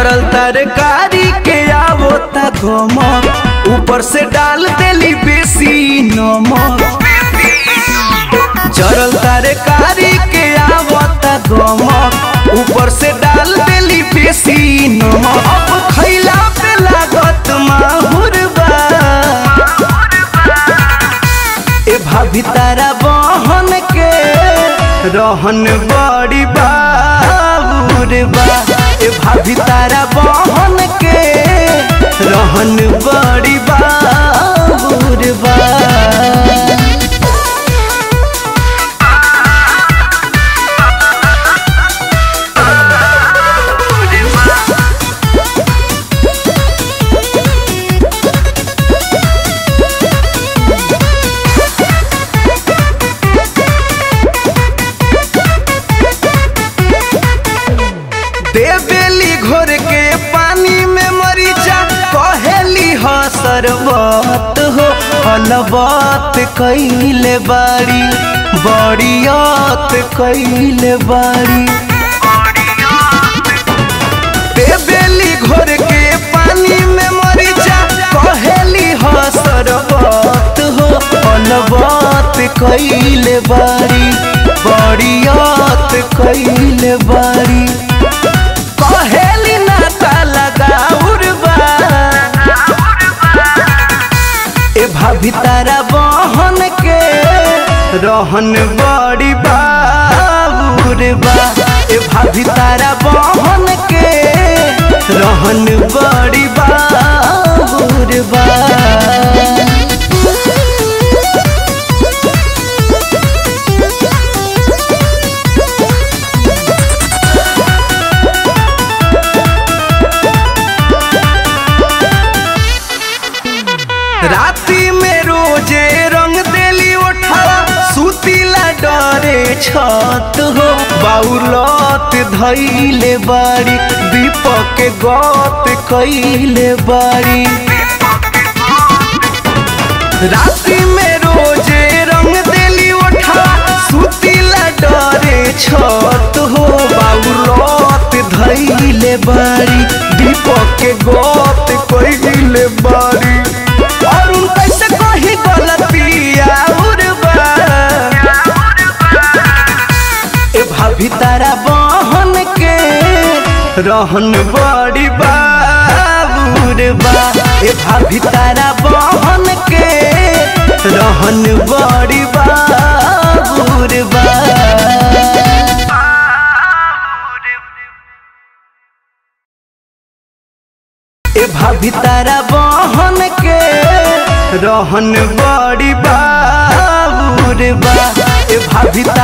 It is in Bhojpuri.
जरल तरकारी के आवो ता गमक ऊपर से डाल देली बेसी नमक जरल तरकारी के आवो ता गमक ऊपर से डाल देली बेसी नमक अब खैला पे लागत माहुर बा ए भाभी तारा बहन के रहन बड़ी बाबूर बा ए भाभी तारा बहन के रहन बड़ी बाबूर बा देवेली घोर के पानी में मरीचा कहेली ह सरबत हो हलबत कैले बाड़ी बड़ियत कैले बाड़ी देवेली घोर के पानी में मरीचा कहेली ह सरबत हो हलबत कैले बाड़ी बड़ियत कैले बाड़ी कहेली नाता लगाउर बा ए भाभी तारा बहन के रहन बड़ी बाबूर बा ए भाभी तारा बहन के रहन बड़ी बाबूर बा राती में रोजे रंग देली ओठावा सुतीला डरे छत हो बाउलत धैले बाड़ी दीपक के गत कैले बाड़ी राती में रोजे रंग देली ओठावा सुतीला डरे छत हो बाउलत धैले बाड़ी दीपक के गत कैले बाड़ी और उन कैसे कही गलतिया उर्बा ए भाभी तारा बहन के रहन बड़ी बाबूर बा ए भाभी तारा बहन के रहन बड़ी बाबूर बा ए भाभी तारा बहन के रहन बड़ी बाबूर बा ए भाभी तारा